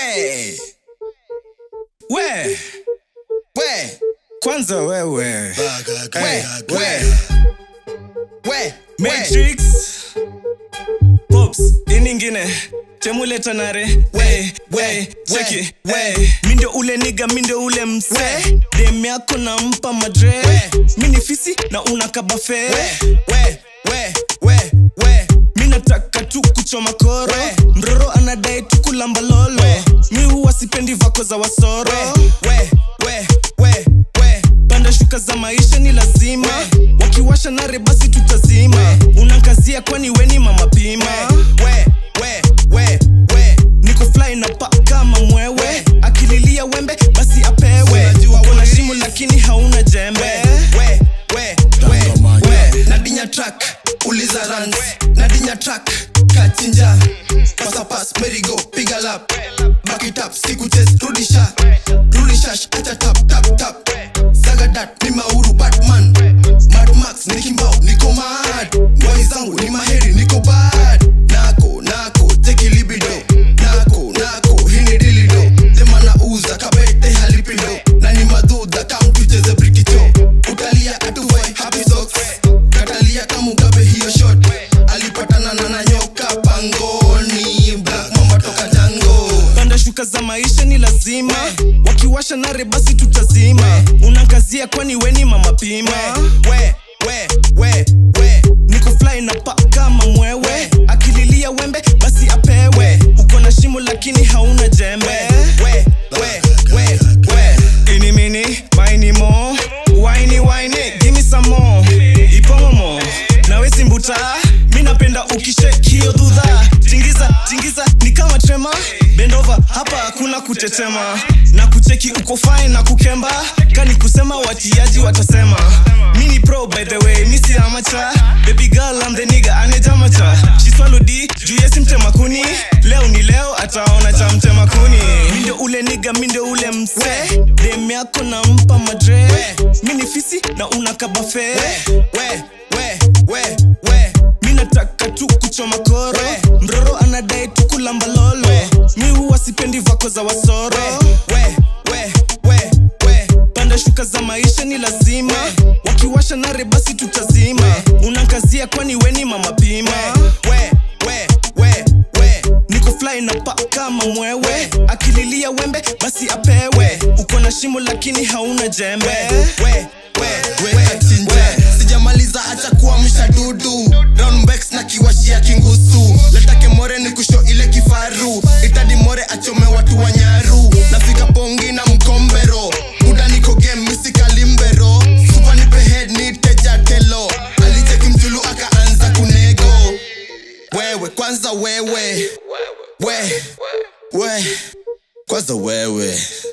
we we we kwanza wewe we we we matrix pops iningine temuleta nare we we cheki we mindo ule niga mindo ule mse dem yako nampa madre mini fisi na unakabafe we we we we mi nataka tu kuchoma koro mroro anadai tu kulamba lolo mi huwa sipendi vako za wasoro we we we we panda shuka za maisha ni lazima wakiwasha nare basi tutazima unakazia kwani weni mama pima we we we we niko fly na pa kama mwewe akililia wembe basi apewe uko na shimo lakini hauna jembe we we we we nadinya track uliza runs nadinya track kachinja pasapas merigo piga lap back it up siku chest rudisha rudishash acha tap tap tap sagadat ni mauru batman mad max ni kimbao niko mad boy zangu ni maheri niko bad nako nako teki libido nako nako hini dilido demana uza kabete halipido na ni madudha kam tucheze brikicho utalia atuvai happy socks katalia kamugabe hiyo shot alipatana na nanyoka pangoni black mamba toka jango panda shuka za maisha ni lazima wakiwasha nare basi tutazima unakazia kwani weni mama pima we we we we niko fly na pa kama mwewe akililia wembe basi apewe uko na shimo lakini hauna jembe we we we we ini mini maini mo waini waini give me some more ipomomo nawe simbuta mi napenda ukishekio dhudha tingiza tingiza ni kama trema bendova hapa hakuna kutetema na kucheki uko fine na kukemba kani kusema watiaji watasema mi ni pro by the way mi si amacha baby girl I'm the nigga anejamacha shiswalo d juu yesi mtema kuni leo ni leo ataona cha mtema kuni mindo ule niga mindo ule mse dem yako nampa madre mi ni fisi na unakabafe we we we we mi nataka tu kuchoma koro mroro anadai tu kulamba lolo mi huwa sipendi vako za wasoro we we we we panda shuka za maisha ni lazima wakiwasha nare basi tutazima unakazia kwani weni mama pima we we we we niko fly na pa kama mwewe akililia wembe basi apewe uko na shimo lakini hauna jembe we we we wekachinja sijamaliza acha kuamsha dudu roundbacks na kiwashia kingusu letake more ni kusho ile kifaru itadi more achome watu wa nyaru nafika pongi na mkombero muda niko game misikalimbero supa nipe head ni teja telo alicheki mjulu akaanza kunego wewe kwanza wewe we we kwanza wewe